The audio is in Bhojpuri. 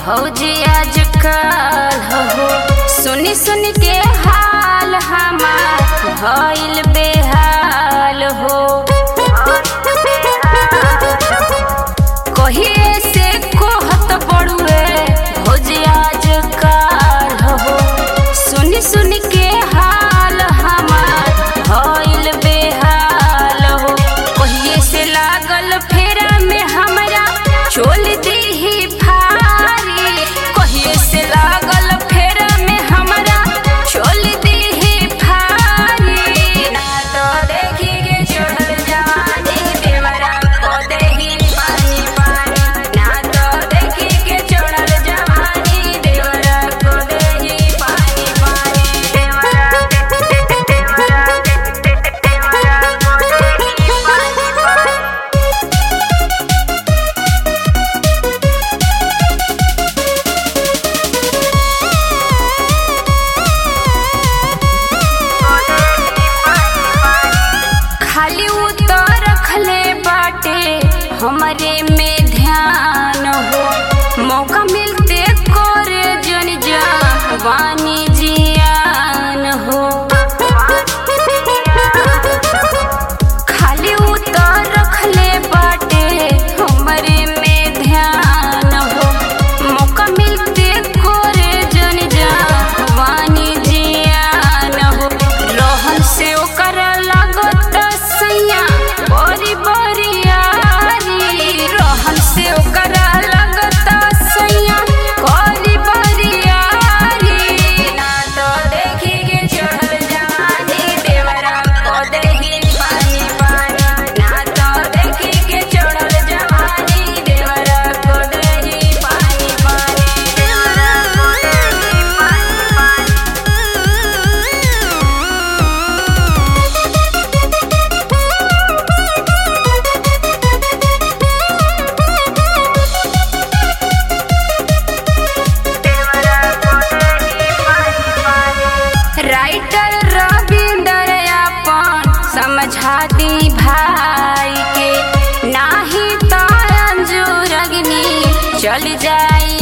भौजी आजकल हो सुनी सुन के हाल हमार भइल बेहाल हो कहिए से कोहत बड़ुए भौजी आजकल हो सुनी सुन के हाल हमार भइल बेहाल हो कहिए से लागल फेरा में हमरा चोल दीही भारी कहिए से लागल फेरा में हमरा चोल दीही भारी ना तो देखी के चढ़ल जवानी देवरा को देही पानी पानी ना तो देखी के चढ़ल जवानी देवरा को देही पानी पानी देवरा देवरा देवरा को देही पानी पानी खाली उतर रखले बाटे हमरे में ध्यान हो मौका मिलते करे जन जवानी जियान हो खाली उतर रखले बाटे हमरे में ध्यान हो मौका मिलते करे जन जवानी जियान हो रोहन से ओकर लागत सैया बड़ी बरियारी रोहन से ओकर लागत सैया बड़ी बरियारी ना तो देखी के चढ़ल जवानी देवरा को देही पानी पानी ना तो देखी के चढ़ल जवानी देवरा को देही पानी पानी देवरा को देही पानी राइटर रविंदर अपन समझा दी भाई के नाही तो अंजुर अग्नि चल जाई